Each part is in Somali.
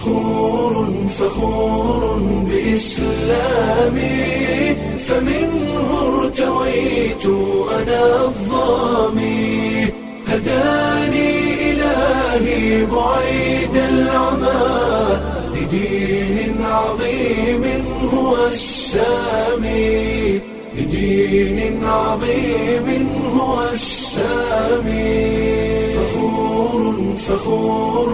فخور فخور بإسلامي فمنه ارتويت أنا الظامي هداني إلهي بعيد العمى لدين عظيم هو السامي لدين عظيم هو السامي فخور فخور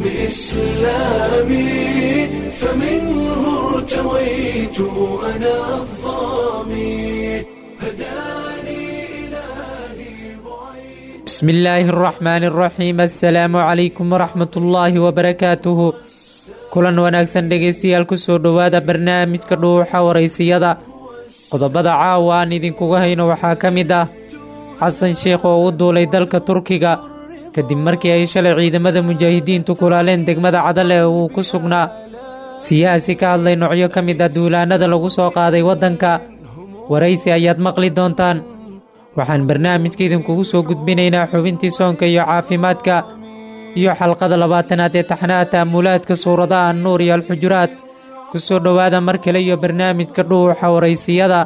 بإسلامي فمنه ارتويت أنا الظامي هداني إلهي بعيد بسم illaahi araxmaani araxiim assalaamu calaykum waraxmat ullaahi wabarakaatuhu kulan wanaagsan dhegaystayaal kusoo dhowaada barnaamijka dhuuxa waraysiyada qodobada caawa aan idinkuga hayno waxaa ka mid ah xasan sheekh oo u duulay dalka turkiga kadib markii ay shalay ciidamada mujaahidiintu kulaaleen degmada cadal ee uu ku sugnaa siyaasi ka hadlay noocyo ka mid ah duulaannada lagu soo qaaday waddanka waraysi ayaad maqli doontaan waxaan barnaamijka idinkugu soo gudbinaynaa xubintii soonka iyo caafimaadka iyo xalqada labaatanaad ee taxnaha ta'amulaadka suuradaha annuur iyo alxujuraad ku soo dhowaada mar kale iyo barnaamijka dhuuxa waraysiyada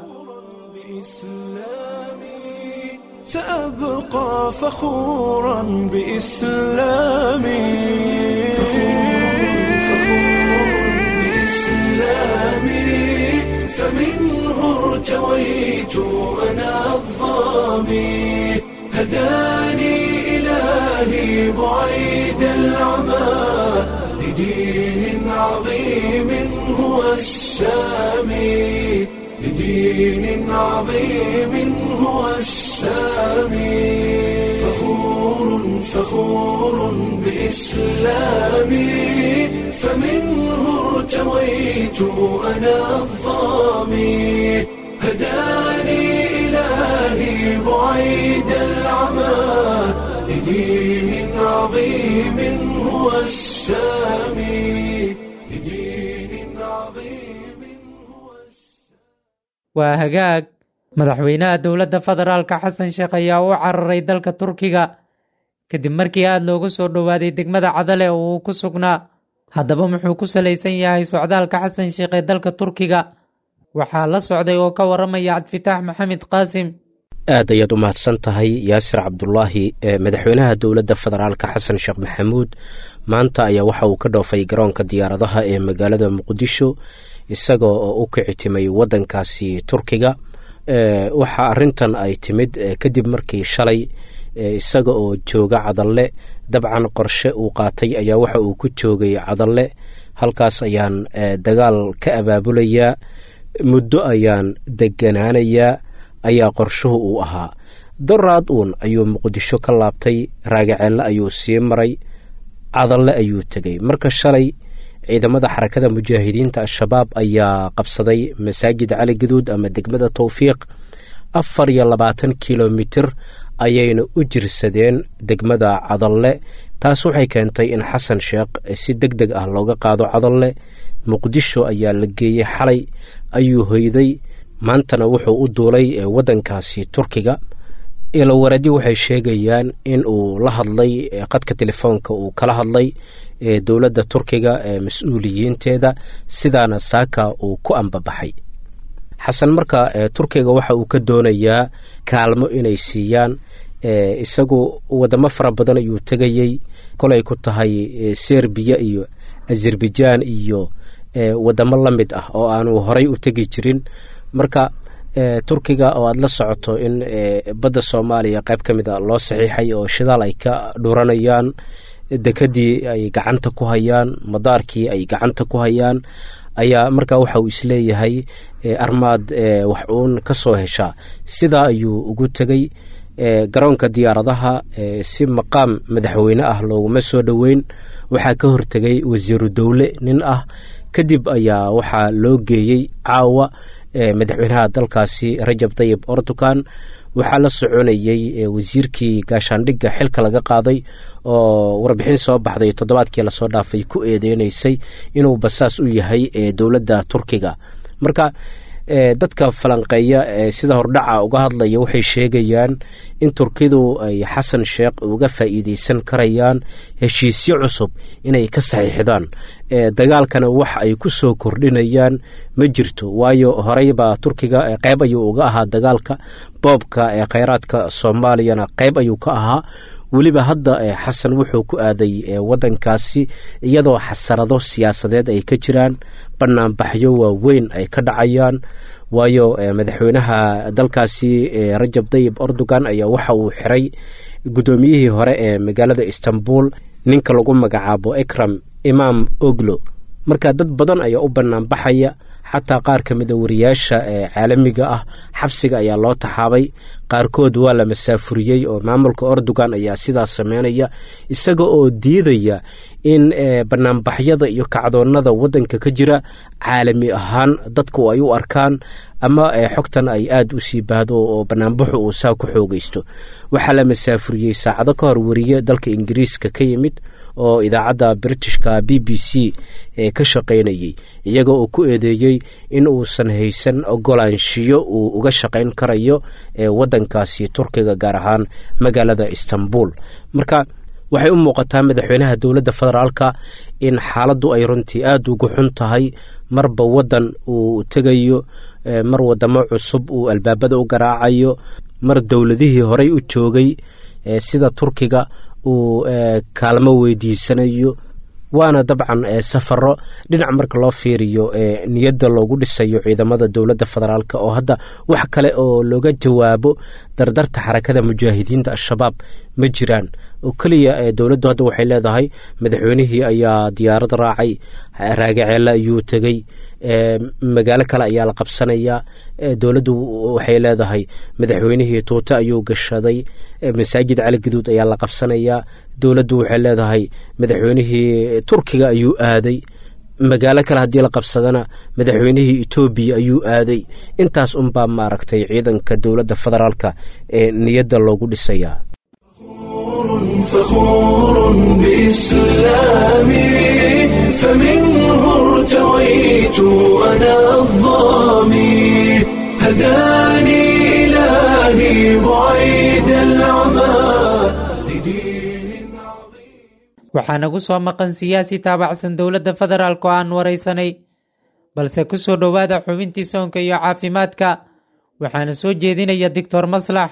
بإسلامي سأبقى فخورا بإسلامي بإسلامي فمنه ارتويت أنا الظامي هداني إلهي بعيد العمى لدين عظيم هو السامي لدين عظيم هو السامي فخور فخور بإسلامي فمنه ارتويت أنا الظامي هداني إلهي بعيد العمى لدين عظيم هو السامي لدين عظيم هو waa hagaag madaxweynaha dowladda federaalka xasan sheekh ayaa u cararay dalka turkiga kadib markii aad looga soo dhowaaday degmada cadale oo uu ku sugnaa haddaba muxuu ku salaysan yahay socdaalka xasan sheekh ee dalka turkiga waxaa la socday oo ka waramaya cabdifitaax maxamed qaasim aad ayaad u mahadsan tahay yaasir cabdulaahi madaxweynaha dowladda federaalka xasan sheekh maxamuud maanta ayaa waxa uu ka dhoofay garoonka diyaaradaha ee magaalada muqdisho isaga oo u kicitimay waddankaasi turkiga waxa arintan ay timid kadib markii shalay isaga oo jooga cadalle dabcan qorshe uu qaatay ayaa waxa uu ku joogay cadalle halkaas ayaan dagaal ka abaabulayaa muddo ayaan deganaanayaa ayaa qorshuhu uu ahaa doraad uun ayuu muqdisho ka laabtay raagaceelle ayuu sii maray cadalle ayuu tegey marka shalay ciidamada xarakada mujaahidiinta al-shabaab ayaa qabsaday masaajid cali gaduud ama degmada towfiiq afar iyo labaatan kilomitir ayayna u jirsadeen degmada cadalle taas waxay keentay in xasan sheekh si deg deg ah looga qaado cadalle muqdisho ayaa la geeyey xalay ayuu hoyday maantana wuxuu u duulay waddankaasi turkiga ilowaradi waxay sheegayaan in uu la hadlay qadka telefoonka uu kala hadlay dowladda turkiga mas-uuliyiinteeda sidaana saaka uu ku ambabaxay xasan marka turkiga waxa uu ka doonayaa kaalmo inay siiyaan isagu wadamo fara badan ayuu tegayey kolay ku tahay serbiya iyo azerbaijaan iyo wadamo la mid ah oo aanu horay u tegi jirin marka turkiga oo aada la socoto in badda soomaaliya qayb ka mid a loo saxiixay oo shidaal ay ka dhuranayaan dekadii ay gacanta ku hayaan madaarkii ay gacanta ku hayaan ayaa markaa waxa uu isleeyahay armaad wax uun ka soo heshaa sidaa ayuu ugu tegey garoonka diyaaradaha si maqaam madaxweyne ah looguma soo dhoweyn waxaa ka hortegay wasiiru dowle nin ah kadib ayaa waxaa loo geeyey caawa madaxweynaha dalkaasi rajab tayib ortukan waxaa la soconayey wasiirkii gaashaandhigga xilka laga qaaday oo warbixin soo baxday toddobaadkii lasoo dhaafay ku eedeynaysay inuu basaas u yahay dowladda turkiga marka dadka falanqeeya ee sida hordhaca uga hadlaya waxay sheegayaan in turkidu ay xasan sheekh uga faa'iideysan karayaan heshiisyo cusub inay ka saxiixdaan dagaalkana wax ay ku soo kordhinayaan ma jirto waayo horeybaa turkiga qeyb ayuu uga ahaa dagaalka boobka ee kheyraadka soomaaliyana qeyb ayuu ka ahaa weliba hadda xasan wuxuu ku aaday wadankaasi iyadoo xasarado siyaasadeed ay ka jiraan banaanbaxyo waaweyn ay ka dhacayaan waayo madaxweynaha dalkaasi rajab dayib erdogan ayaa waxa uu xiray guddoomiyihii hore ee magaalada istanbul ninka lagu magacaabo ekram imaam oglo marka dad badan ayaa u banaanbaxaya xataa qaar ka mida wariyaasha ee caalamiga ah xabsiga ayaa loo taxaabay qaarkood waa la masaafuriyey oo maamulka erdogan ayaa sidaas sameynaya isaga oo diidaya in banaanbaxyada iyo kacdoonada wadanka ka jira caalami ahaan dadku ay u arkaan ama xogtan ay aada u sii baahdo oo banaanbaxu uu saa ku xoogeysto waxaa la masaafuriyey saacado ka hor wariye dalka ingiriiska ka yimid oo idaacadda britishka b b c ee ka shaqaynayey iyaga oo ku eedeeyey in uusan haysan ogolaanshiyo uu uga shaqayn karayo ee wadankaasi turkiga gaar ahaan magaalada istanbul marka waxay u muuqataa madaxweynaha dowladda federaalka in xaaladdu ay runtii aada ugu xun tahay marba wadan uu tegayo mar wadamo cusub uu albaabada u garaacayo mar dowladihii horey u joogay sida turkiga uu kaalmo weydiisanayo waana dabcan safaro dhinac marka loo fiiriyo niyadda loogu dhisayo ciidamada dowladda federaalk oo hadda wax kale oo looga jawaabo dardarta xarakada mujaahidiinta al-shabaab ma jiraan oo keliya dowladdu hadda waxay leedahay madaxweynihii ayaa diyaarad raacay raagaceelle ayuu tegey magaalo kale ayaa la qabsanayaa dowladdu waxay leedahay madaxweynihii tuute ayuu gashaday masaajid cali gaduud ayaa la qabsanayaa dowladdu waxay leedahay madaxweynihii turkiga ayuu aaday magaalo kale haddii la qabsadana madaxweynihii etoobiya ayuu aaday intaas unbaa maaragtay ciidanka dowladda federaalka ee niyadda loogu dhisayaa فخور بإسلامي فمنه ارتويت أنا الظامي هداني إلهي بعيد العمى لدين عظيم waxaa nagu soo maqan siyaasi taabacsan dowladda federaalk oo aan waraysanay balse ku soo dhowaada xubintii soonka iyo caafimaadka waxaana soo jeedinaya doctor maslax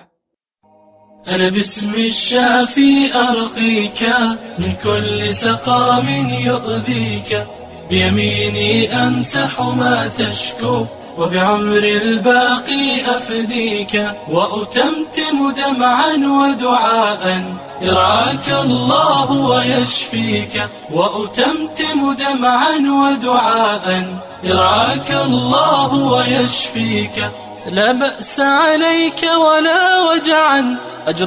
أنا باسم الشافي أرقيك من كل سقام يؤذيك بيميني أمسح ما تشكو وبعمر الباقي أفديك وأتمتم دمعا ودعاء يرعاك الله ويشفيك وأتمتم دمعا ودعاء يرعاك الله ويشفيك لا بأس عليك ولا وجعا أجر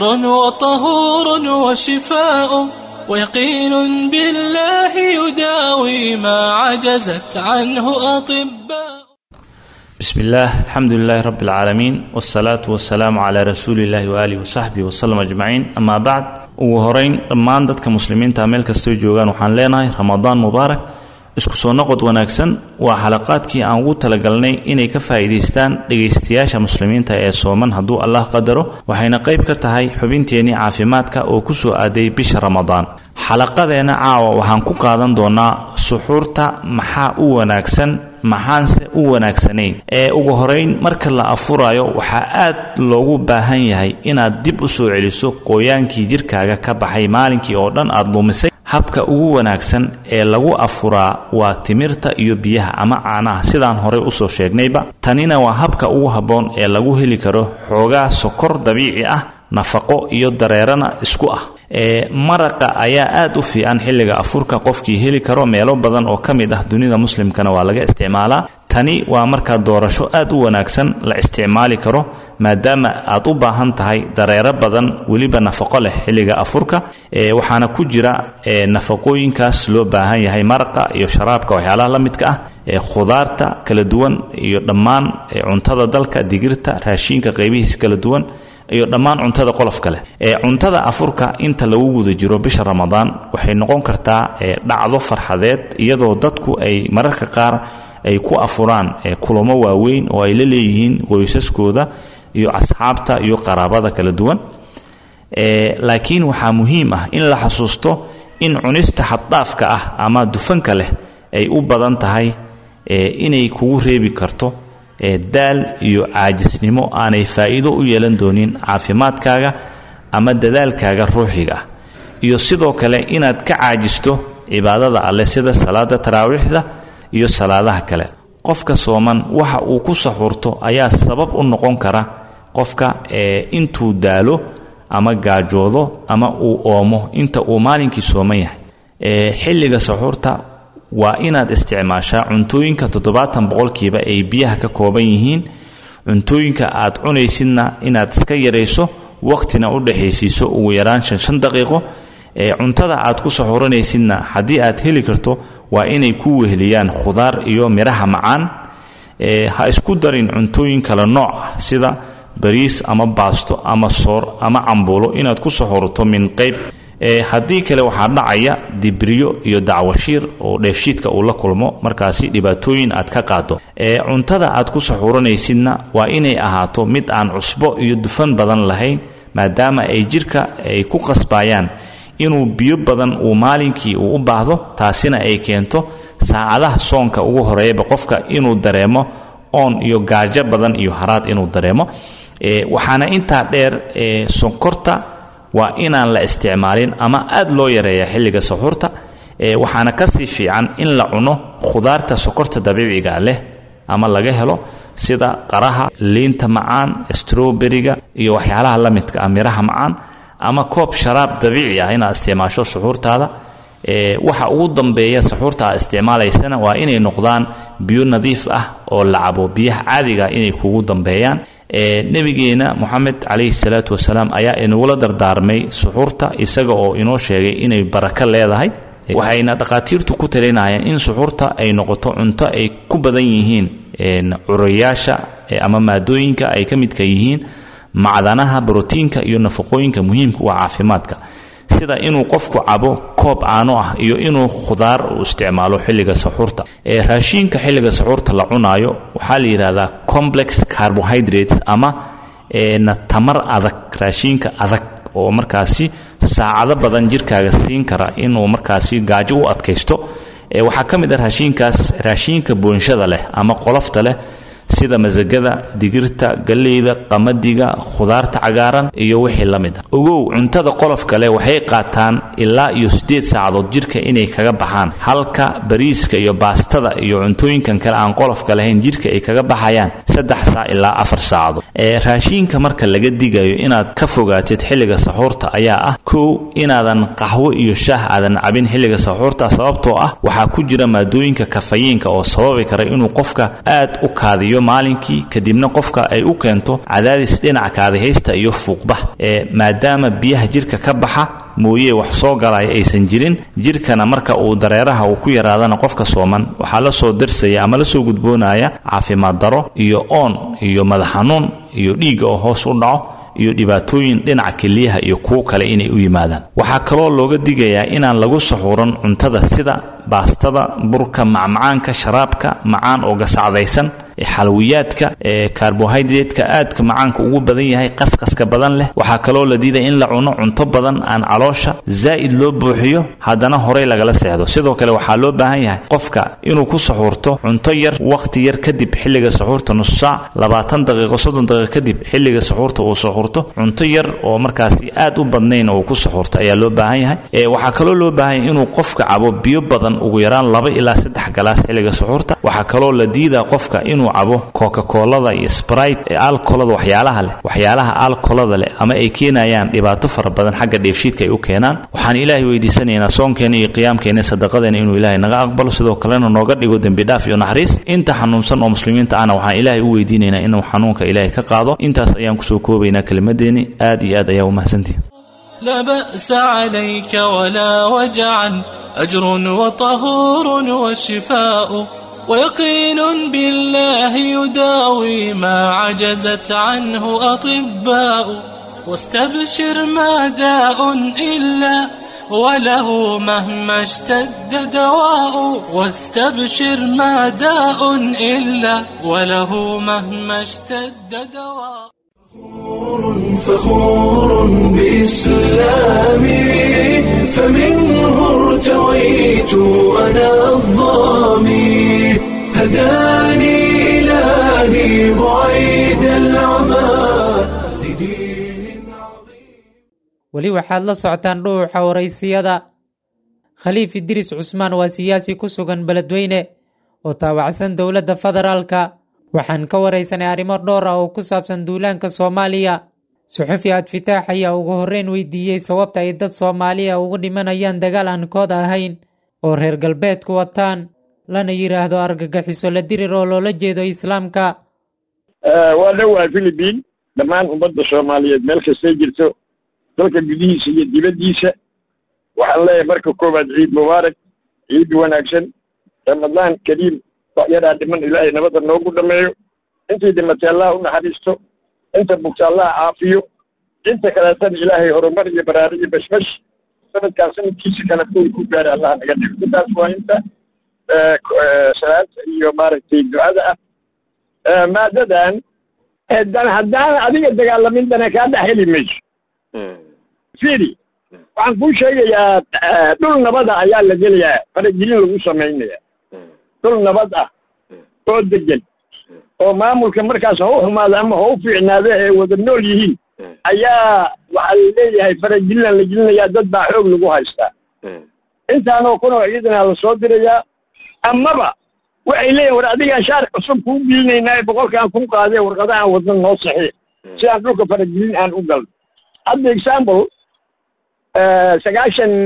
وطهور وشفاء ويقين بالله يداوي ما عجزت عنه أطباء بسم الله الحمد لله رب العالمين والصلاة والسلام على رسول الله وآله وصحبه وسلم أجمعين أما بعد ugu horeyn dhammaan dadka muslimiinta meel kastoo joogaan waxaan leenahay ramadaan mubaarak isku soo noqod wanaagsan waa xalaqaadkii aan ugu talagalnay inay ka faa'iidaystaan dhegaystayaasha muslimiinta ee sooman hadduu allah qadaro waxayna qayb ka tahay xubinteennii caafimaadka oo ku soo aaday bisha ramadaan xalaqadeenna caawa waxaan ku qaadan doonaa suxuurta maxaa u wanaagsan maxaanse u wanaagsanayn ee ugu horeyn marka la afurayo waxaa aad loogu baahan yahay inaad dib u soo celiso qoyaankii jirkaaga ka baxay maalinkii oo dhan aad lumisay habka ugu wanaagsan ee lagu afuraa waa timirta iyo biyaha ama caanaha sidaan horey usoo sheegnayba tanina waa habka ugu habboon ee lagu heli karo xoogaa sokor dabiici ah nafaqo iyo dareerana isku ah ee maraqa ayaa aad u fiican xilliga afurka qofkii heli karo meelo badan oo ka mid ah dunida muslimkana waa laga isticmaalaa tani waa markaa doorasho aad u wanaagsan la isticmaali karo maadaama aad u baahan tahay dareero badan weliba nafaqo leh xilliga afurka ee waxaana ku jira nafaqooyinkaas loo baahan yahay maraqa iyo sharaabka waxyaalaha la midka ah ee khudaarta kala duwan iyo dhammaan cuntada dalka digirta raashiinka qaybihiis kala duwan iyo dhammaan cuntada qolofka leh ee cuntada afurka inta lagu guda jiro bisha ramadaan waxay noqon kartaa dhacdo farxadeed iyadoo dadku ay mararka qaar ay ku afuraan kulamo waaweyn oo ay la leeyihiin qoysaskooda iyo asxaabta iyo qaraabada kala duwan laakiin waxaa muhiim ah in la xasuusto in cunista xaddaafka ah ama dufanka leh ay u badan tahay inay kugu reebi karto daal iyo caajisnimo aanay faa'iido u yeelan doonin caafimaadkaaga ama dadaalkaaga ruuxiga ah iyo sidoo kale inaad ka caajisto cibaadada alleh sida salaada taraawiixda iyo salaadaha kale qofka sooman waxa uu ku saxuurto ayaa sabab u noqon kara qofka intuu daalo ama gaajoodo ama uu oomo inta uu maalinkii sooman yahay xilliga saxuurta waa inaad isticmaashaa cuntooyinka toddobaatan boqolkiiba ay biyaha ka kooban yihiin cuntooyinka aad cunaysidna inaad iska yarayso waqtina u dhexaysiiso ugu yaraan shan shan daqiiqo cuntada aad ku saxuuranaysidna haddii aad heli karto waa inay ku weheliyaan khudaar iyo midhaha macaan ha isku darin cuntooyin kale nooc ah sida bariis ama baasto ama soor ama cambuulo inaad ku saxuurato min qayb haddii kale waxaa dhacaya dibriyo iyo dacwashiir oo dheefshiidka uu la kulmo markaasi dhibaatooyin aad ka qaado cuntada aad ku saxuuranaysidna waa inay ahaato mid aan cusbo iyo dufan badan lahayn maadaama ay jidhka ay ku qasbayaan inuu biyo badan uu maalinkii uu u baahdo taasina ay keento saacadaha soonka ugu horeeyaba qofka inuu dareemo oon iyo gaajo badan iyo haraad inuu dareemo waxaana intaa dheer sonkorta waa inaan la isticmaalin ama aad loo yareeya xilliga saxuurta waxaana kasii fiican in la cuno khudaarta sokorta dabiiciga leh ama laga helo sida qaraha liinta macaan stroberiga iyo waxyaalaha la midka ah miraha macaan ama koob sharaab dabiici ah inaad isticmaasho suxuurtaada waxa ugu dambeeya saxuurta aad isticmaalaysana waa inay noqdaan biyo nadiif ah oo la cabo biyaha caadiga inay kugu dambeeyaan nebigeena moxamed calayhi salaatu wasalaam ayaa inagula dardaarmay suxuurta isaga oo inoo sheegay inay barako leedahay waxayna dhakhaatiirtu ku talinayaan in suxuurta ay noqoto cunto ay ku badan yihiin curayaasha ama maadooyinka ay ka midka yihiin macdanaha brotiinka iyo nafaqooyinka muhiimka u ah caafimaadka sida inuu qofku cabo koob caano ah iyo inuu khudaar u isticmaalo xilliga saxuurta raashiinka xilliga saxuurta la cunaayo waxaa la yidhahdaa complex carbohydrates ama na tamar adag raashiinka adag oo markaasi saacado badan jirkaaga siin kara inuu markaasi gaajo u adkaysto waxaa ka mid ah raashiinkaas raashiinka boonshada leh ama qolofta leh sida masagada digirta galleyda qamadiga khudaarta cagaaran iyo wixii la mid ah ogow cuntada qolofka leh waxay qaataan ilaa iyo siddeed saacadood jidhka inay kaga baxaan halka bariiska iyo baastada iyo cuntooyinkan kale aan qolofka lahayn jidhka ay kaga baxayaan saddex saac ilaa afar saacadood ee raashiinka marka laga digayo inaad ka fogaatid xilliga saxuurta ayaa ah kow inaadan qaxwo iyo shaah aadan cabin xilliga saxuurta sababtoo ah waxaa ku jira maadooyinka kafayiinka oo sababi kara inuu qofka aad u kaadiyo maalinkii kadibna qofka ay u keento cadaadis dhinaca kaadihaysta iyo fuuqbah ee maadaama biyaha jidhka ka baxa mooye wax soo galaya aysan jirin jidhkana marka uu dareeraha uu ku yaraadana qofka sooman waxaa la soo darsaya ama la soo gudboonaya caafimaad daro iyo oon iyo madax xanuun iyo dhiigga oo hoos u dhaco iyo dhibaatooyin dhinaca keliyaha iyo kuwo kale inay u yimaadaan waxaa kaloo looga digayaa inaan lagu saxuuran cuntada sida baastada burka macmacaanka sharaabka macaan oo gasacdaysan xalwiyaadka karbohydrateka aadka macaanka ugu badan yahay qasqaska badan leh waxaa kaloo la diiday in la cuno cunto badan aan caloosha zaa'id loo buuxiyo haddana horey lagala seexdo sidoo kale waxaa loo baahan yahay qofka inuu ku saxuurto cunto yar wakhti yar kadib xilliga saxuurta nus saac labaatan daqiiqo soddon daqiiqo kadib xilliga saxuurta uu saxuurto cunto yar oo markaasi aad u badnayn oo ku saxuurto ayaa loo baahan yahay waxaa kaloo loo baahan yahay inuu qofka cabo biyo badan ugu yaraan laba ilaa saddex galaas xilliga saxuurta waxaa kaloo la diidaa qofka inuu cabo coca-colada iyo sprite ee alkolada waxyaalaha leh waxyaalaha alkolada leh ama ay keenayaan dhibaato fara badan xagga dheefshiidka ay u keenaan waxaan ilaahay weydiisanaynaa soonkeena iyo qiyaamkeena sadaqadeena inuu ilaahay naga aqbalo sidoo kalena nooga dhigo dembi dhaaf iyo naxariis inta xanuunsan oo muslimiinta ahna waxaan ilaahay u weydiinaynaa inuu xanuunka ilaahay ka qaado intaas ayaan kusoo koobaynaa kelimadeeni aad iyo aad ayaa u mahadsantihin لا بأس عليك ولا وجعا أجر وطهور وشفاء ويقين بالله يداوي ما عجزت عنه أطباء واستبشر ما داء إلا وله مهما اشتد دواء واستبشر ما داء إلا وله مهما اشتد دواء فخور بإسلامي فمنه ارتويت أنا الظامي هداني إلهي بعيد العمى لدين عظيم weli waxaad la socotaan dhuuxa waraysiyada khaliif idriis cusmaan waa siyaasi ku sugan beledweyne oo taawacsan dowladda federaalka waxaan ka waraysanay arrimo dhowr ah oo ku saabsan duulaanka soomaaliya suxufi adfitaax ayaa ugu horreyn weydiiyey sababta ay dad soomaaliya ugu dhimanayaan dagaal aan kood ahayn oo reer galbeedku wataan lana yidhaahdo argagixiso la dirir oo loola jeedo islaamka waa dhowaa philibiin dhammaan ummadda soomaaliyeed meel kastay jirto dalka gudihiisa iyo dibaddiisa waxaan leeyahay marka koowaad ciid mubaarak ciid wanaagsan ramadaan kariim waxyadaa dhiman ilaahay nabadda noogu dhameeyo intii dhimatay allah u naxariisto inta bugta allah caafiyo inta kaleetana ilaahay horumar iyo baraari iyo bashbash sanadkaan sanadkiisa kale kuwii ku gaara allah naga dhigo intaas waa inta salaanta iyo maaragtay ducada ah maadadan dan haddaan adiga dagaalamin dana kaa dhex heli mayso firi waxaan kuu sheegayaa dhul nabada ayaa la gelayaa faragelin lagu samaynaya dhul nabad ah oo degan oo maamulka markaas ha u xumaado ama ha u fiicnaado ee wada nool yihiin ayaa waxaa la leeyahay faragelinaan la gelinayaa dad baa xoog lagu haystaa intaanoo kunoo ciidana la soo dirayaa amaba waxay leeyihin war adigaan shaar cusub kuu gelinaynaa boqolkaan kun qaadee warqadahaan wadna noo saxiix si aan dhulka faragelin aan u galno hadda example sagaashan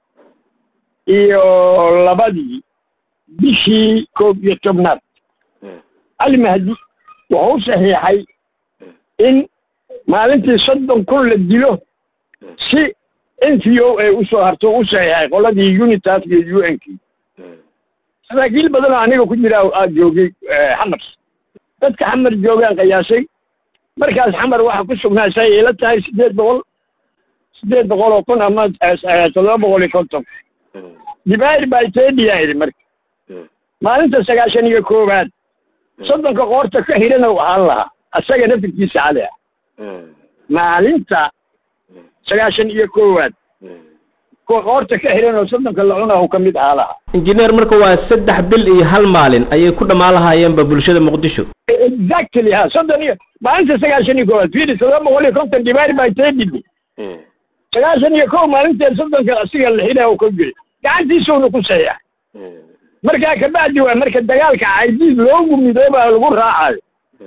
iyo labadii bishii koob iyo tobnaad cali mahdi wuxuu saxiixay in maalintii soddon kun la dilo si n t o a usoo harto u saxiixay qoladii unitas iyo u n k saraakiil badan oo aniga ku jira aa joogay xamar dadka xamar joogaan qiyaasay markaas xamar waxa ku sugnaa say ila tahay siddeed boqol siddeed boqol oo kun ama toddoba boqol iyo konton dibair baa etoobiya idhi marka maalinta sagaashan iyo koowaad soddonka qoorta ka hirana u ahaan lahaa asaga nafirkiisa cali ah maalinta sagaashan iyo koowaad kuwa qoorta ka hiran oo soddonka la cunaa u ka mid ahaa lahaa injineer marka waa saddex bil iyo hal maalin ayay ku dhammaan lahaayeenba bulshada muqdisho exactly ha soddon iyo maalinta sagaashan iyo koowaad fiiri toddoba boqol iyo konton dibair baa etoobiya sagaashan iyo kow maalinteed soddonka asiga la xidhaa u ka jiray gacantiisuuna ku saxiixa markaa kabacdi waa marka dagaalka caydiid loogu midoobaa lagu raacayo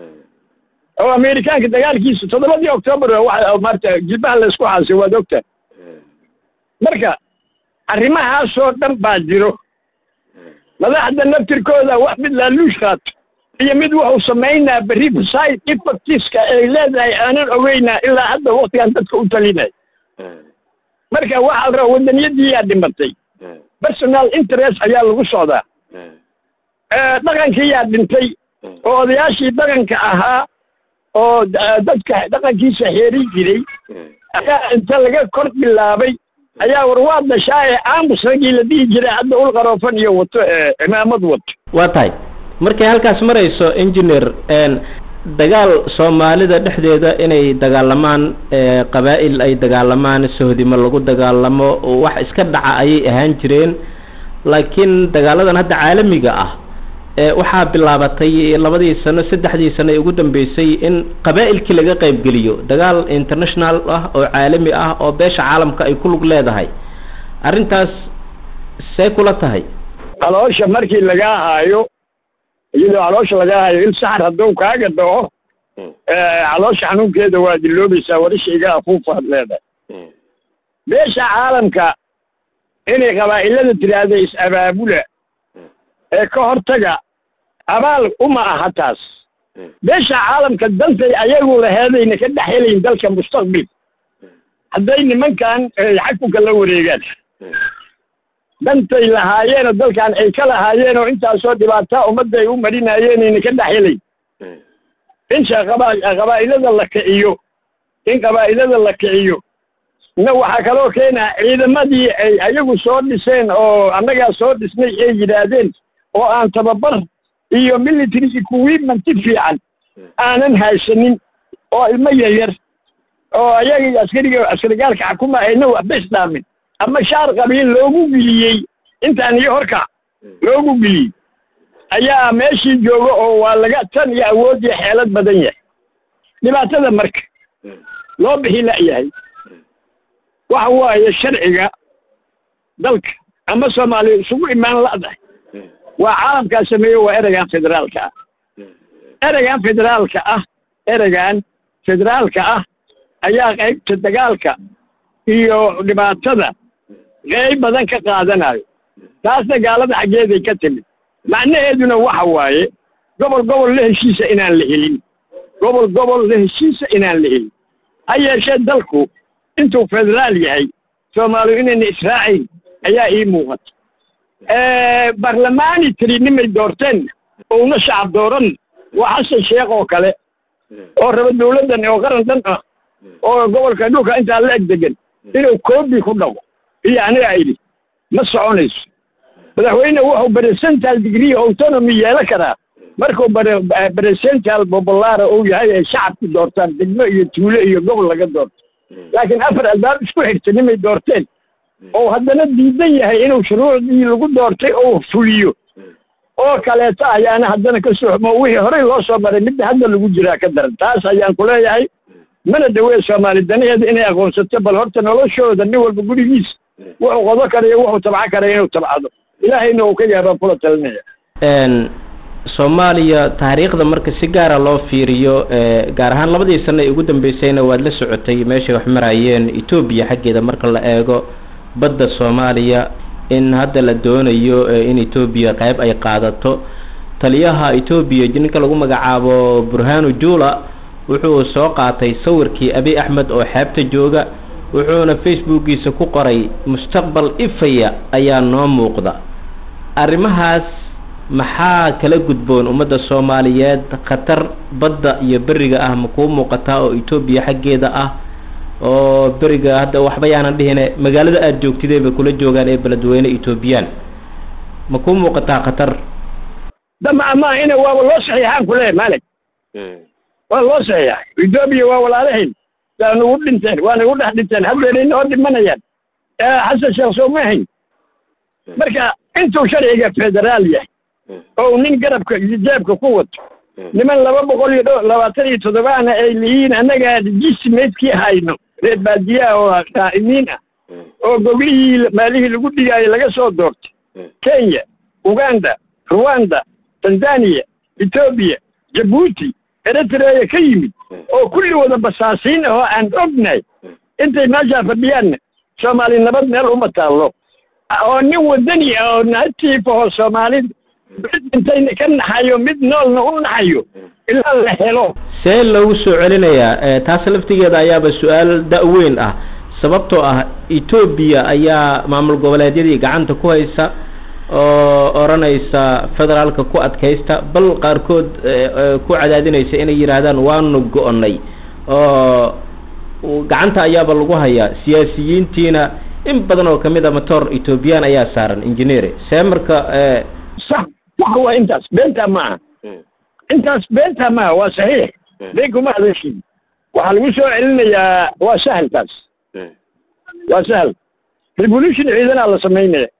oo amerikaanka dagaalkiisa toddobadii octoobar waxa maarta jilbaha laysku xaasay waad ogtahay marka arrimahaasoo dhan baa jiro madaxda naftirkooda wax mid laaluush qaato iyo mid wuxuu samaynaa berri side effectiska ay leedahay aanan ogeynaa ilaa hadda waktigan dadka u talinaya marka waxaa la rabaa wadaniyadiiyaa dhimatay personal interest ayaa lagu socdaa dhaqankiiyaa dhintay oo odayaashii dhaqanka ahaa oo dadka dhaqankiisa xeeri jiray ayaa inta laga kor bilaabay ayaa war waa dashaa ee aamus raggii la dhihi jiray hadda ul qaroofan iyo wato cimaamad wato waa tahay markay halkaas marayso engineer dagaal soomaalida dhexdeeda inay dagaalamaan qabaa'il ay dagaalamaan sohdimo lagu dagaalamo wax iska dhaca ayay ahaan jireen laakiin dagaaladan hadda caalamiga ah waxaa bilaabatay labadii sano saddexdii sano ee ugu dambeysay in qabaa'ilkii laga qaybgeliyo dagaal international ah oo caalami ah oo beesha caalamka ay ku lug leedahay arrintaas see kula tahay caloosha markii lagaa haayo iyadoo caloosha lagaa haayo il saxar hadduu kaaga dhaco caloosha xanuunkeeda waa diloobaysaa warisha iga afuufaad leedahay beesha caalamka inay qabaa'ilada tiraahda is-abaabula ee ka hortaga abaal uma aha taas beesha caalamka dantay ayagu laheedayna ka dhex helayn dalka mustaqbil hadday nimankan xakunka la wareegaan dantay lahaayeenoo dalkan ay ka lahaayeenoo intaasoo dhibaataa ummadda ay u marinaayeenayna ka dhex helayn in qabaa'ilada la kiciyo in qabaa'ilada la kiciyo na waxaa kaloo keenaa ciidamadii ay ayagu soo dhiseen oo annagaa soo dhisnay ay yidhaahdeen oo aan tababar iyo military equipment fiican aanan haysanin oo ilmo yaryar oo ayaga askariga askarigaalka xakuma ayna waxba isdhaamin ama shaar qabiil loogu geliyey intaan iyo horka loogu geliyey ayaa meeshii jooga oo waa laga tan iyo awood iyo xeelad badan yahay dhibaatada marka loo bixi la'yahay waxa waaye sharciga dalka ama soomaaliya isugu imaan la'dahay waa caalamkaa sameeye waa ereygan federaalka ah ereygan federaalka ah ereygan federaalka ah ayaa qaybta dagaalka iyo dhibaatada qeyb badan ka qaadanayo taasna gaalada xaggeeday ka timid macnaheeduna waxa waaye gobol gobol la heshiisa inaan la helin gobol gobol la heshiisa inaan la helin ha yeeshee dalku intuu federaal yahay soomaaliyu inayna israacayn ayaa ii muuqata barlamaani tiri nimay doorteen ouna shacab dooran waa xasan sheekh oo kale oo raba dawladdan oo qaran dhan ah oo gobolka dhulka intaa la eg degan inuu koobi ku dhaqo iyo aniga idhi ma soconayso madaxweyne wuxuu presental degree autonomy yeelan karaa markuu presental populara uu yahay ay shacabku doortaan degmo iyo tuulo iyo gobol laga doorto laakiin afar albaab isku xigta nimay doorteen oo haddana diidan yahay inuu shuruucdii lagu doortay oo fuliyo oo kaleeto ayaana haddana ka soxmo wixii horey loo soo maray midda hadda lagu jiraa ka daran taas ayaan ku leeyahay mana dawee soomaali danaheeda inay aqoonsato bal horta noloshooda nin walba gurigiisa wuxuu qodo karayo wuxuu tabco karaya inuu tabcado ilaahayna uu ka yaabaan kula talinaya soomaaliya taariikhda marka si gaara loo fiiriyo gaar ahaan labadii sano ee ugu dambeysayna waad la socotay meeshay wax marayeen etoobiya xaggeeda marka la eego badda soomaaliya in hadda la doonayo in etoobiya qayb ay qaadato taliyaha etoobiya ninka lagu magacaabo burhanu jula wuxuu soo qaatay sawirkii abi axmed oo xeebta jooga wuxuuna facebookiisa ku qoray mustaqbal ifaya ayaa noo muuqda arrimahaas maxaa kala gudboon ummadda soomaaliyeed khatar badda iyo beriga ah ma kuu muuqataa oo etoobiya xaggeeda ah oo beriga hadda waxba yaanan dhihine magaalada aada joogtidee bay kula joogaan ee beledweyne etoobiyaan ma kuu muuqataa khatar dama ama ina waaba loo saxiixaan kuleeyahay maalig waa loo saxiixay etoobiya waa walaalahayn waa nagu dhinteen waa nagu dhex dhinteen haddeena inoo dhimanayaan xasan sheekh soo ma hayn marka intuu sharciga federaal yahay oo nin garabka iyo jeebka ku wato niman laba boqol iyo dho labaatan iyo toddobaana ay lihiin annagaa jismaydkii hayno reer baadiyaha oo qaa'imiin ah oo goglihii maalihii lagu dhigaayo laga soo doortay kenya uganda ruwanda tanzania etoobiya jabuuti eritreya ka yimid oo kulli wada basaasiin ah oo aan ognahay intay meeshaa fadhiyaanna soomaali nabad meel uma taallo oo nin wadani ah oo natiifahoo soomaalida mid intayna ka naxayo mid noolna u naxayo ilaa la helo see loogu soo celinayaa taas laftigeeda ayaaba su-aal da-weyn ah sababtoo ah etoobiya ayaa maamul goboleedyadii gacanta ku haysa oo odhanaysa federaalka ku adkaysta bal qaarkood ku cadaadinaysa inay yidhaahdaan waanu go-nay oo gacanta ayaaba lagu hayaa siyaasiyiintiina in badan oo kamid a matoor ethoobiyan ayaa saaran engineer see marka sax sax waa intaas beentaa maaha intaas beentaa maaha waa saxiix been kuma hadashin waxaa lagu soo celinayaa waa sahal taas waa sahal revolution ciidanaa la samaynaya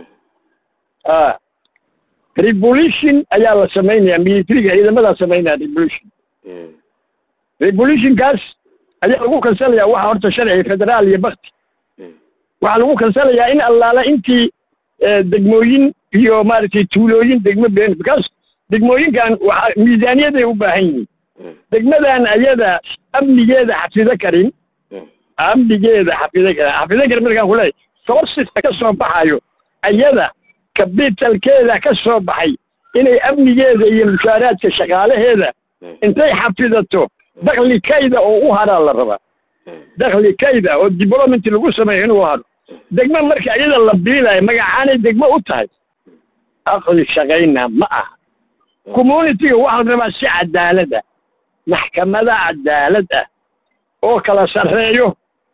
a revolution ayaa la samaynaya militariga ciidamadaa samaynaya revolution revolutionkaas ayaa lagu kansalayaa waxa horta sharciga federaal iyo bakti waxaa lagu kansalayaa in allaala intii degmooyin iyo maaragtay tuulooyin degmo been because degmooyinkan waxa miisaaniyaday u baahan yihiin degmadan ayada amnigeeda xafido karin amnigeeda xafido karin xafido karin markaan kuleeyahay sourceska ka soo baxayo ayada capitalkeeda ka soo baxay inay amnigeeda iyo mushaaraadka shaqaalaheeda intay xafidato dakli kayda oo u haraa la rabaa dakli kayda oo development lagu sameeyo inuu haro degmo marka iyada la biilayo magacaanay degmo u tahay aqli shaqayna ma aha communityga waxaa la rabaa si cadaalad ah maxkamada cadaalad ah oo kala sarreeyo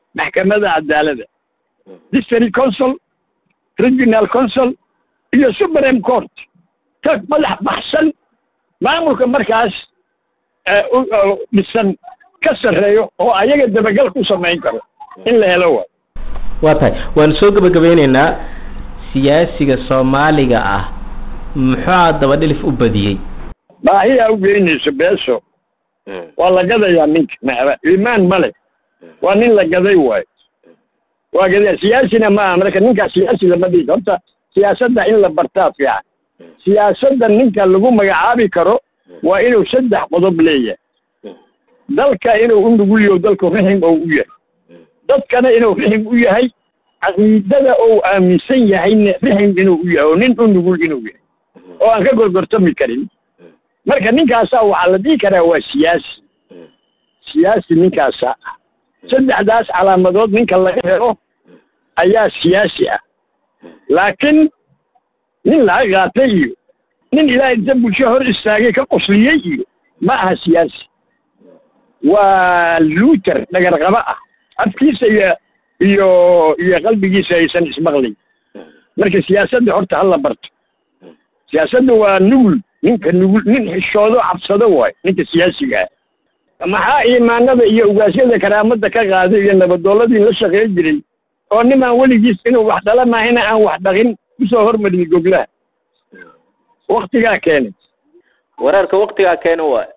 maxkamada cadaalada district council regional council iyo supreme court ka madax baxsan maamulka markaas dhisan ka sarreeyo oo ayaga dabagal ku samayn karo in la helo waay waa tahay waanu soo gebagabeyneynaa siyaasiga soomaaliga ah muxuu dabadhilif u badiyey baahiyaa u geynayso beeso waa la gadayaa ninka maxba iimaan male waa nin la gaday waayo waa gaday siyaasina maaha marka ninkaa siyaasi lama dhigi horta siyaasadda in la bartaa fiican siyaasadda ninka lagu magacaabi karo waa inuu saddex qodob leeyahay dalka inuu u nugulyo dalku rixim ou u yahay dadkana inuu rixim u yahay caqiidada ou aaminsan yahayna rixim inuu u yahay oo nin u nugul inuu yahay oo aan ka gorgortami karin marka ninkaasaa waxaa la dhihi karaa waa siyaasi siyaasi ninkaasaa ah saddexdaas calaamadood ninka laga helo ayaa siyaasi ah laakiin nin laga qaatay iyo nin ilaahay inta bulsho hor istaagay ka qosliyey iyo ma aha siyaasi waa luuter dhagarqaba ah afkiisa iyo iyo iyo qalbigiisa aysan ismaqlayn marka siyaasadda horta hala barto siyaasadda waa nugul ninka nugul nin xishoodo cabsado waayo ninka siyaasiga ah maxaa iimaanada iyo ugaasyada karaamada ka qaaday iyo nabadooladii la shaqeyn jiray oo nimaan weligiis inuu wax dhala maahina aan wax dhaqin kusoo hormariyey goglaha waktigaa keenay wareerka waktigaa keena waay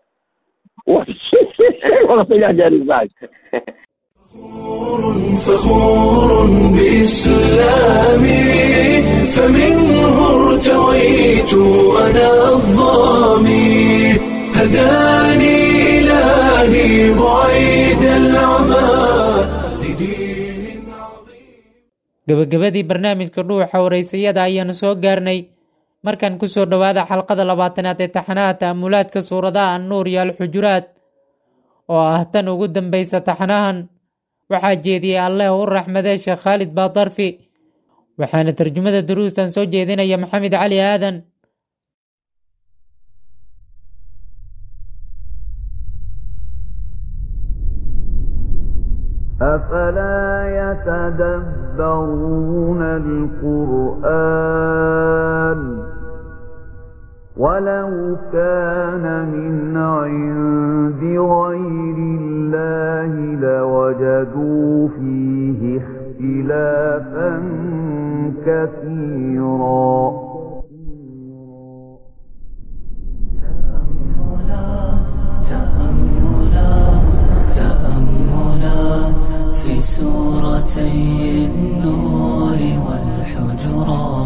waktigaa keenay فخور بإسلامي فمنه ارتويت أنا الظامي هداني إلهي بعيد العمى لدين عظيم gebagabadii barnaamijka dhuuxa waraysayada ayaanu soo gaarnay markaan kusoo dhowaada xalqada labaatanaad ee taxanaha ta'amulaadka suuradaha annuur iyo alxujuraad oo ah tan ugu dambaysa taxanahan waxaa jeediyey alleh u raxmadee sheekh khaalid baadarfi waxaana tarjumada duruustan soo jeedinaya maxamed cali aadan أفلا يتدبرون القرآن ولو كان من عند غير الله لوجدوا فيه اختلافا كثيرا تأملات تأملات في سورتي النور والحجرات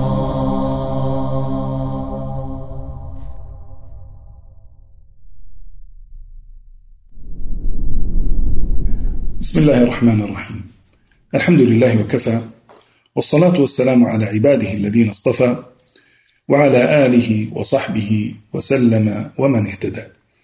بسم الله الرحمن الرحيم الحمد لله وكفى والصلاة والسلام على عباده الذين اصطفى وعلى آله وصحبه وسلم ومن اهتدى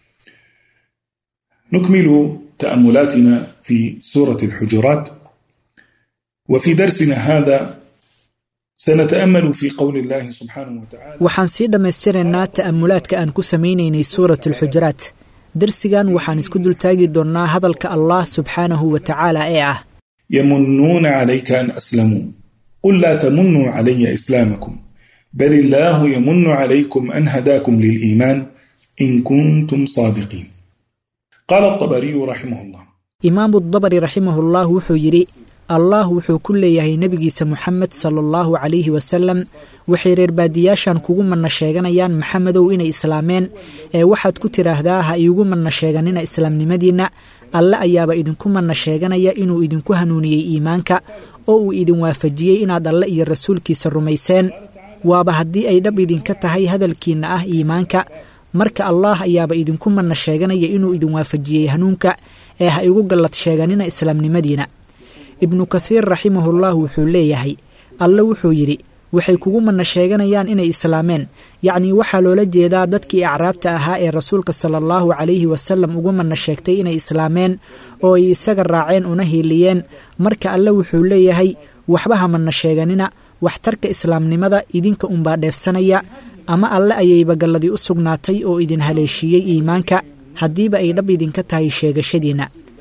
نكمل تأملاتنا في سورة الحجرات وفي درسنا هذا سنتأمل في قول الله سبحانه وتعالى waxaan sii dhammaystiraynaa ta'amulaadka aan ku samaynaynay suurat alxujuraat darsigan waxaan isku dultaagi doonnaa hadalka allah subxaanahu wa tacaala ee ah يمنون عليك أن أسلموا قل لا تمنوا علي إسلامكم بل الله يمن عليكم أن هداكم للإيمان إن كنتم صادقين قال الطبري رحمه الله imaamu dabari raximahullah wuxuu yidhi allah wuxuu ku leeyahay nebigiisa moxamed sala allahu calayhi wasalam waxay reer baadiyaashan kugu manna sheeganayaan maxamedow inay islaameen ee waxaad ku tidhaahdaa ha iigu manna sheeganina islaamnimadiinna alle ayaaba idinku manna sheeganaya inuu idinku hanuuniyey iimaanka oo uu idin waafajiyey inaad alle iyo rasuulkiisa rumayseen waaba haddii ay dhab idinka tahay hadalkiinna ah iimaanka marka allaah ayaaba idinku manna sheeganaya inuu idin waafajiyey hanuunka ee ha igu gallad sheeganina islaamnimadiina ibnu kathiir raximahullah wuxuu leeyahay alle wuxuu yidhi waxay kugu manna sheeganayaan inay islaameen yacnii waxaa loola jeedaa dadkii acraabta ahaa ee rasuulka sala allahu calayhi wasalam ugu manna sheegtay inay islaameen oo ay isaga raaceen una hiiliyeen marka alle wuxuu leeyahay waxba ha manna sheeganina waxtarka islaamnimada idinka unbaa dheefsanaya ama alle ayayba galladii u sugnaatay oo idin haleeshiiyey iimaanka haddiiba ay dhab idinka tahay sheegashadiinna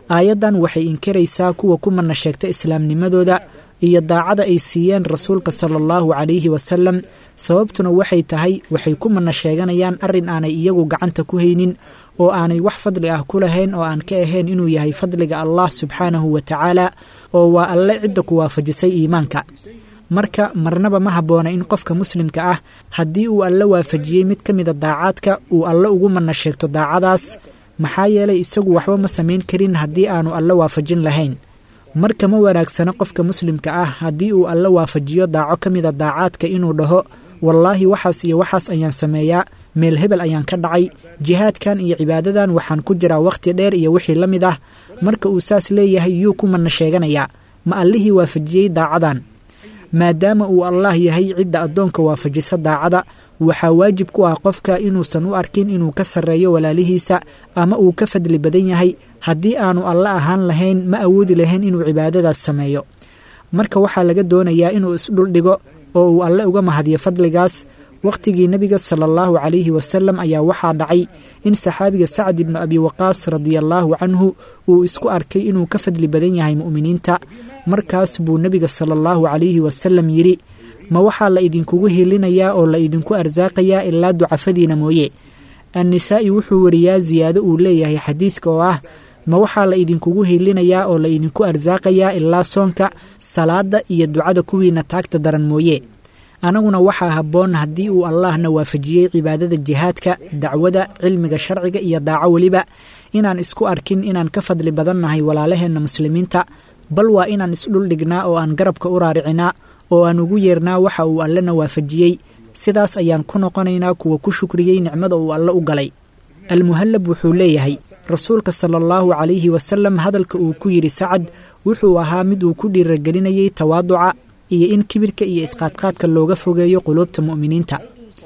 aayaddan waxay inkiraysaa kuwa ku mana sheegta islaamnimadooda iyo daacada ay siiyeen rasuulka sala allahu calayhi wasalam sababtuna waxay tahay waxay ku mana sheeganayaan arrin aanay iyagu gacanta ku haynin oo aanay wax fadli ah ku lahayn oo aan ka ahayn inuu yahay fadliga allah subxaanahu wa tacaala oo waa alle cidda ku waafajisay iimaanka marka marnaba ma habboona in qofka muslimka ah haddii uu alle waafajiyey mid ka mida daacaadka uu alle ugu mana sheegto daacadaas maxaa yeelay isagu waxba ma samayn karin haddii aanu alle waafajin lahayn marka ma wanaagsano qofka muslimka ah haddii uu alle waafajiyo daaco ka mida daacaadka inuu dhaho wallaahi waxaas iyo waxaas ayaan sameeyaa meel hebel ayaan ka dhacay jihaadkan iyo cibaadadan waxaan ku jiraa wakhti dheer iyo wixii la mid ah marka uu saas leeyahay yuu ku mana sheeganayaa ma allihii waafajiyey daacadan maadaama uu allah yahay cidda addoonka waafajisa daacada waxaa waajib ku ah qofka inuusan u arkin inuu ka sarreeyo walaalihiisa ama uu ka fadli badan yahay haddii aanu alle ahaan lahayn ma awoodi lahayn inuu cibaadadaas sameeyo marka waxaa laga doonayaa inuu isdhuldhigo oo uu alle uga mahadiyo fadligaas wakhtigii nebiga sala allahu calayhi wasalam ayaa waxaa dhacay in saxaabiga sacd ibnu abi waqaas radiallaahu canhu uu isku arkay inuu ka fadli badan yahay mu'miniinta markaas buu nebiga sala allahu calayhi wasalam yidhi ma waxaa la idinkugu hilinayaa oo la idinku arsaaqayaa ilaa ducafadiina mooye annisaa'i wuxuu wariyaa siyaado uu leeyahay xadiidka oo ah ma waxaa la idinkugu hilinayaa oo la idinku arsaaqayaa ilaa soonka salaadda iyo ducada kuwiina taagta daran mooye anaguna waxaa habboon haddii uu allahna waafajiyey cibaadada jihaadka dacwada cilmiga sharciga iyo daaco weliba inaan isku arkin inaan ka fadli badannahay walaalaheenna muslimiinta bal waa inaan isdhuldhignaa oo aan garabka u raaricinaa oo aan ugu yeernaa waxa uu allena waafajiyey sidaas ayaan ku noqonaynaa kuwa ku shukriyey nicmada uu alle u galay almuhallab wuxuu leeyahay rasuulka sala allahu calayhi wasalam hadalka uu ku yidhi sacad wuxuu ahaa mid uu ku dhiiragelinayey tawaaduca iyo in kibirka iyo isqaadqaadka looga fogeeyo quluubta mu'miniinta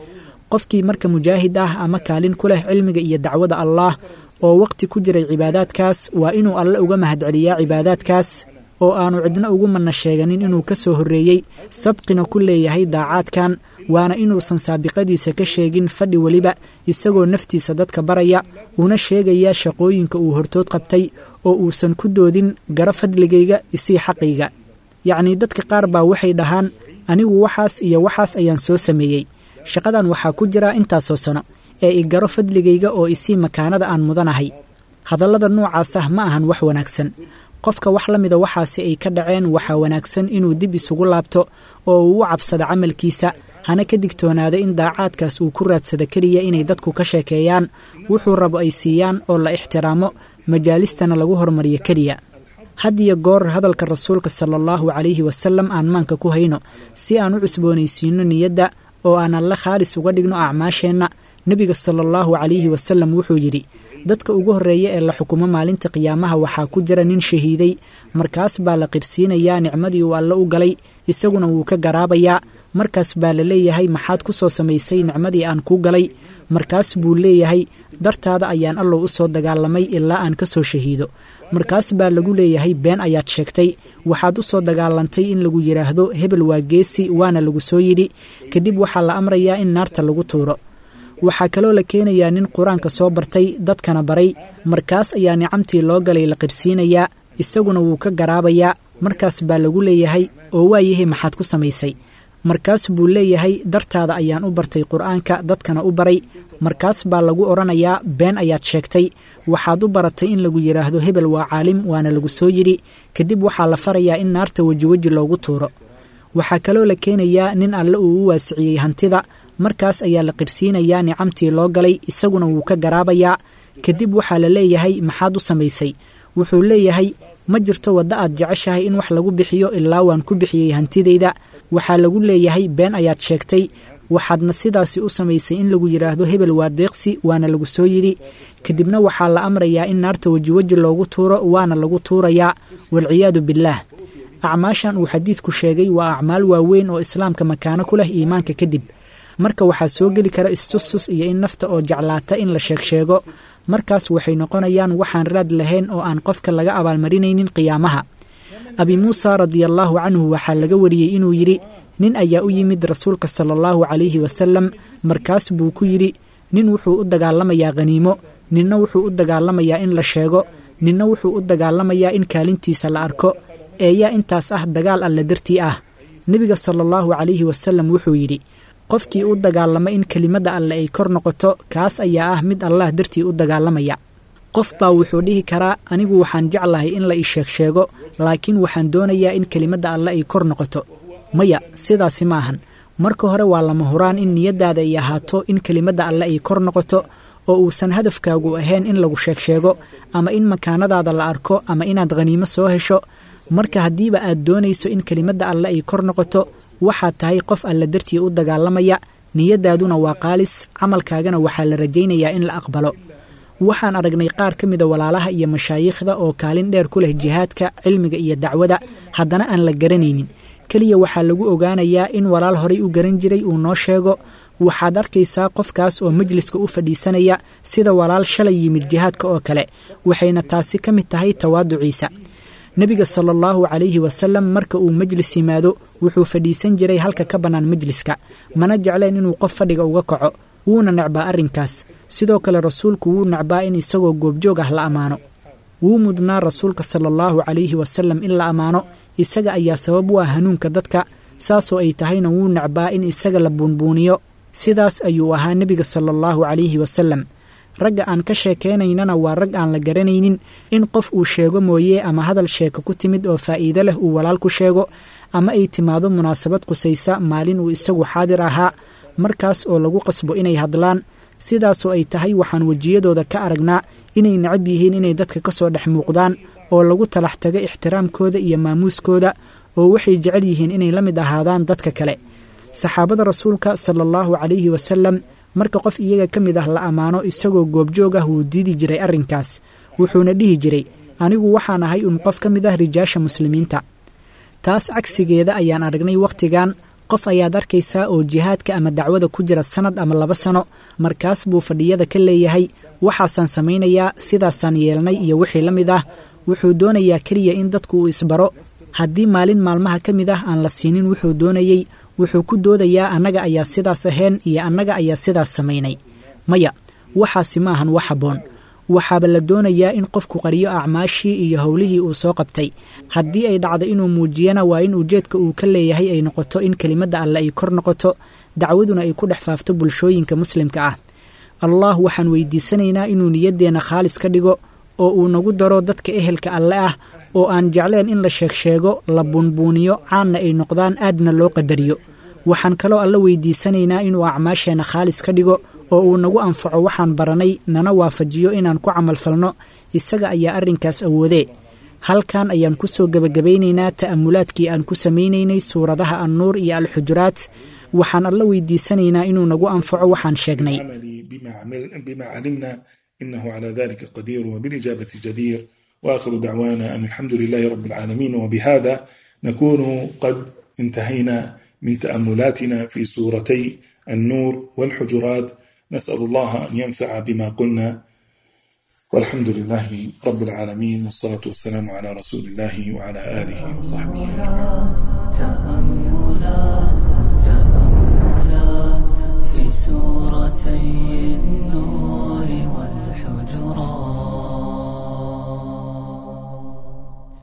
qofkii marka mujaahid ah ama kaalin ku leh cilmiga iyo dacwada allaah oo waqti ku jiray cibaadaadkaas waa inuu alle uga mahadceliyaa cibaadaadkaas oo aanu cidna ugu mana sheeganin inuu ka soo horreeyey sabqina ku leeyahay daacaadkan waana inuusan saabiqadiisa ka sheegin fadhi weliba isagoo naftiisa dadka baraya una sheegaya shaqooyinka uu hortood qabtay oo uusan ku doodin gara fadligayga isii xaqayga yacnii dadka qaar baa waxay dhahaan anigu waxaas iyo waxaas ayaan soo sameeyey shaqadan waxaa ku jira intaasoo sano ee i garo fadligayga oo isii makaanada aan mudanahay hadallada noocaas ah ma ahan wax wanaagsan qofka wax la mida waxaasi ay ka dhaceen waxaa wanaagsan inuu dib isugu laabto oo uu u cabsado camalkiisa hana ka digtoonaada in daacaadkaas uu ku raadsado keliya inay dadku ka sheekeeyaan wuxuu rabo ay siiyaan oo la ixtiraamo majaalistana lagu hormariyo keliya had iyo goor hadalka rasuulka sala allahu calayhi wasalam aan maanka ku hayno si aan u cusboonaysiino niyadda oo aan alle khaalis uga dhigno acmaasheenna nebiga sala allahu calayhi wasalam wuxuu yidhi dadka ugu horreeya ee la xukumo maalinta qiyaamaha waxaa ku jira nin shahiiday markaas baa la qirsiinayaa nicmadii uu alle u galay isaguna wuu ka garaabayaa markaas baa la leeyahay maxaad ku soo samaysay nicmadii aan kuu galay markaas buu leeyahay dartaada ayaan allow u soo dagaalamay ilaa aan ka soo shahiido markaas baa lagu leeyahay been ayaad sheegtay waxaad u soo dagaalantay in lagu yidhaahdo hebel waa geesi waana lagu soo yidhi kadib waxaa la amrayaa in naarta lagu tuuro waxaa kaloo la keenayaa nin qur-aanka soo bartay dadkana baray markaas ayaa nicamtii loo galay la qirsiinayaa isaguna wuu ka garaabayaa markaas baa lagu leeyahay oo waayahay maxaad ku samaysay markaas buu leeyahay dartaada ayaan u bartay qur-aanka dadkana u baray markaas baa lagu odhanayaa been ayaad sheegtay waxaad u baratay in lagu yidhaahdo hebel waa caalim waana lagu soo yidhi kadib waxaa la farayaa in naarta wejiweji loogu tuuro waxaa kaloo la keenayaa nin alle uu u waasiciyey hantida markaas ayaa la qirsiinayaa nicamtii loo galay isaguna wuu ka garaabayaa kadib waxaa la leeyahay maxaad u samaysay wuxuu leeyahay ma jirto waddo aad jeceshahay in wax lagu bixiyo ilaa waan ku bixiyey hantidayda waxaa lagu leeyahay been ayaad sheegtay waxaadna sidaasi u samaysay in lagu yidhaahdo hebel waa deeqsi waana lagu soo yidhi kadibna waxaa la amrayaa in naarta wejiweji loogu tuuro waana lagu tuurayaa walciyaadu billaah acmaashan uu xadiidku sheegay waa acmaal waaweyn oo islaamka makaano ku leh iimaanka kadib marka waxaa soo geli kara istustus iyo in nafta oo jeclaata in la sheeg sheego markaas waxay noqonayaan waxaan raad lahayn oo aan qofka laga abaalmarinaynin qiyaamaha abi muusa radiallaahu canhu waxaa laga wariyey inuu yidhi nin ayaa u yimid rasuulka sala allahu calayhi wasalam markaas buu ku yidhi nin wuxuu u dagaalamayaa khaniimo ninna wuxuu u dagaalamayaa in la sheego ninna wuxuu u dagaalamayaa in kaalintiisa la arko eeyaa intaas ah dagaal alle dartii ah nebiga sala allahu calayhi wasalam wuxuu yidhi qofkii u dagaalama in kelimadda alle ay kor noqoto kaas ayaa ah mid allah dartii u dagaalamaya qof baa wuxuu dhihi karaa anigu waxaan jeclahay in la ii sheeg sheego laakiin waxaan doonayaa in kelimadda alle ay kor noqoto maya sidaasi ma ahan marka hore waa lama huraan in niyaddaada ay ahaato in kelimadda alle ay kor noqoto oo uusan hadafkaagu ahayn in lagu sheeg sheego ama in makaanadaada la arko ama inaad khaniimo soo hesho marka haddiiba aad doonayso in kelimadda alle ay kor noqoto waxaad tahay qof alle dartii u dagaalamaya niyaddaaduna waa qaalis camalkaagana waxaa la rajaynayaa in la aqbalo waxaan aragnay qaar ka mida walaalaha iyo mashaayiikhda oo kaalin dheer ku leh jihaadka cilmiga iyo dacwada haddana aan la garanaynin keliya waxaa lagu ogaanayaa in walaal horay u garan jiray uu noo sheego waxaad arkaysaa qofkaas oo majliska u fadhiisanaya sida walaal shalay yimid jihaadka oo kale waxayna taasi ka mid tahay tawaaduciisa nebiga sala allahu calayhi wasalam marka uu majlis yimaado wuxuu fadhiisan jiray halka ka bannaan majliska mana jecleen inuu qof fadhiga uga kaco wuuna necbaa arrinkaas sidoo kale rasuulku wuu necbaa in isagoo goobjoog ah la ammaano wuu mudnaa rasuulka sala allahu calayhi wasalam in la ammaano isaga ayaa sabab u ah hanuunka dadka saasoo ay tahayna wuu necbaa in isaga la buunbuuniyo sidaas ayuu ahaa nebiga sala allahu calayhi wasalam ragga aan ka sheekaynaynana waa rag aan la garanaynin in qof uu sheego mooye ama hadal sheeko ku timid oo faa'iido leh uu walaal ku sheego ama ay timaado munaasabad qusaysa maalin uu isagu xaadir ahaa markaas oo lagu qasbo inay hadlaan sidaasoo ay tahay waxaan wejiyadooda ka aragnaa inay necab yihiin inay dadka ka soo dhex muuqdaan oo lagu talax tago ixtiraamkooda iyo maamuuskooda oo waxay jecel yihiin inay la mid ahaadaan dadka kale saxaabada rasuulka sala allahu calayhi wasalam marka qof iyaga ka mid ah la ammaano isagoo goobjoog ah wuu diidi jiray arrinkaas wuxuuna dhihi jiray anigu waxaan ahay un qof ka mid ah rijaasha muslimiinta taas cagsigeeda ayaan aragnay wakhtigan qof ayaad arkaysaa oo jihaadka ama dacwada ku jira sannad ama laba sano markaas buu fadhiyada ka leeyahay waxaasaan samaynayaa sidaasaan yeelnay iyo wixii la mid ah wuxuu doonayaa keliya in dadku uu isbaro haddii maalin maalmaha ka mid ah aan la siinin wuxuu doonayey wuxuu ku doodayaa annaga ayaa sidaas ahayn iyo annaga ayaa sidaas samaynay maya waxaasi ma ahan wax habboon waxaaba la doonayaa in qofku qariyo acmaashii iyo howlihii uu soo qabtay haddii ay dhacdo inuu muujiyana waa in ujeedka uu ka leeyahay ay noqoto in kelimadda alle ay kor noqoto dacwaduna ay ku dhex faafto bulshooyinka muslimka ah allah waxaan weydiisanaynaa inuu niyaddeenna khaalis ka dhigo oo uu nagu daro dadka ehelka alle ah oo aan jecleen in la sheeg sheego la buunbuuniyo caanna ay noqdaan aadna loo qadariyo waxaan kaloo alla weydiisanaynaa inuu acmaasheenna khaalis ka dhigo oo uu nagu anfaco waxaan baranay nana waafajiyo inaan ku camalfalno isaga ayaa arrinkaas awoodee halkan ayaan ku soo gebagabaynaynaa ta'amulaadkii aan ku samaynaynay suuradaha annuur iyo alxujuraat waxaan alla weydiisanaynaa inuu nagu anfaco waxaan sheegnay بما علمنا إنه على ذلك قدير وبالإجابة جدير وآخر دعوانا أن الحمد لله رب العالمين وبهذا نكون قد انتهينا من تأملاتنا في سورتي النور والحجرات نسأل الله أن ينفع بما قلنا والحمد لله رب العالمين والصلاة والسلام على رسول الله وعلى آله وصحبه تأملات تأملات في سورتي النور والحجرات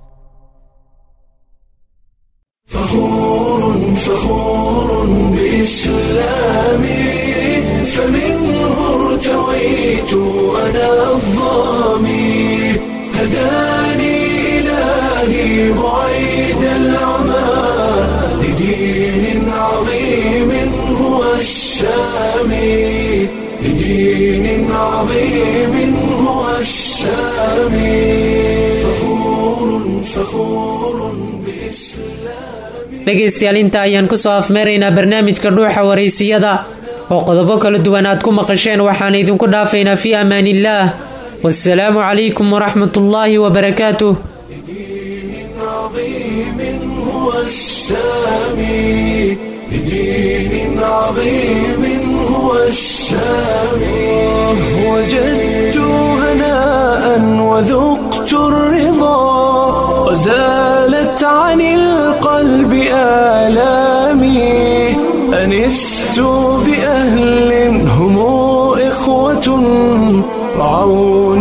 فخور فخور بإسلامي فمنه ارتويت أنا الظامي هداني إلهي بعيد العمى لدين عظيم هو السامي لدين عظيم هو السامي فخور فخور بإسلامي dhegaystayaal inta ayaan ku soo afmeeraynaa barnaamijka dhuuxa waraysiyada oo qodobo kala duwan aad ku maqasheen waxaan idinku dhaafaynaa fii amaan illaah wasalaamu calaykum waraxmat ullaahi wabarakaatuh عظيم هو السامي بدين عظيم هو السامي وجدت هناء وذقت الرضا وزالت عن القلب آلامي أنست بأهل هم إخوة رعون